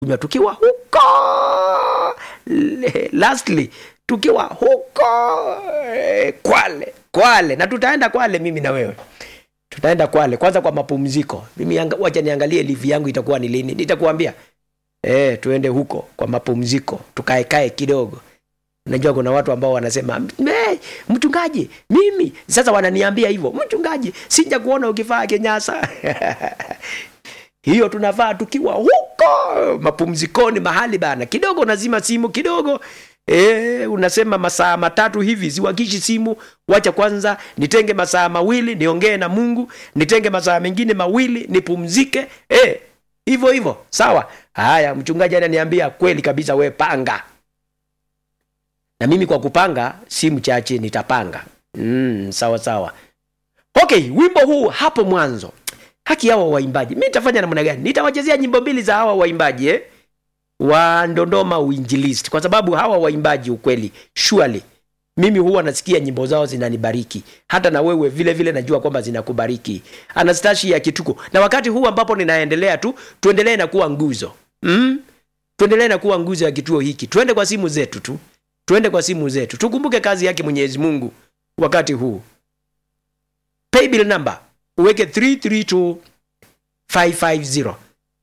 kunywa tukiwa huko Le- lastly tukiwa huko eh, kwale kwale na tutaenda kwale mimi na wewe tutaenda kwale kwanza kwa mapumziko mimi anga, wacha niangalie livi yangu itakuwa ni lini nitakuambia eh tuende huko kwa mapumziko tukaekae kidogo unajua kuna watu ambao wanasema "Me, mchungaji mimi sasa wananiambia hivyo mchungaji sija kuona ukivaa kenyasa hiyo tunavaa tukiwa huko mapumzikoni mahali bana kidogo unazima simu kidogo E, unasema masaa matatu hivi siwakishi simu wacha kwanza nitenge masaa mawili niongee na mungu nitenge masaa mengine mawili nipumzike e, hivyo hivyo sawa haya mchungaji ananiambia kweli kabisa we panga na mimi kwa kupanga si mchache nitapanga mm, sawa sawa okay wimbo huu hapo mwanzo haki hawa waimbaji mi nitafanya namna gani nitawachezea nyimbo mbili za hawa waimbaji eh? wa ndondoma uinjilisti kwa sababu hawa waimbaji ukweli surely mimi huwa nasikia nyimbo zao zinanibariki hata na wewe vile vile najua kwamba zinakubariki anastashi ya kituko na wakati huu ambapo ninaendelea tu tuendelee na kuwa nguzo mm? tuendelee na kuwa nguzo ya kituo hiki tuende kwa simu zetu tu tuende kwa simu zetu tukumbuke kazi yake mwenyezi mungu wakati huu paybill number uweke 332550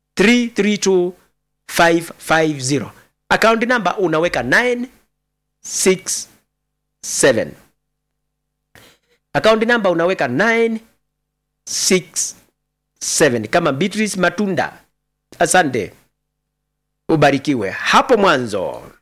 332550 account number unaweka 967 account number unaweka 967 kama beatrice matunda asante ubarikiwe hapo mwanzo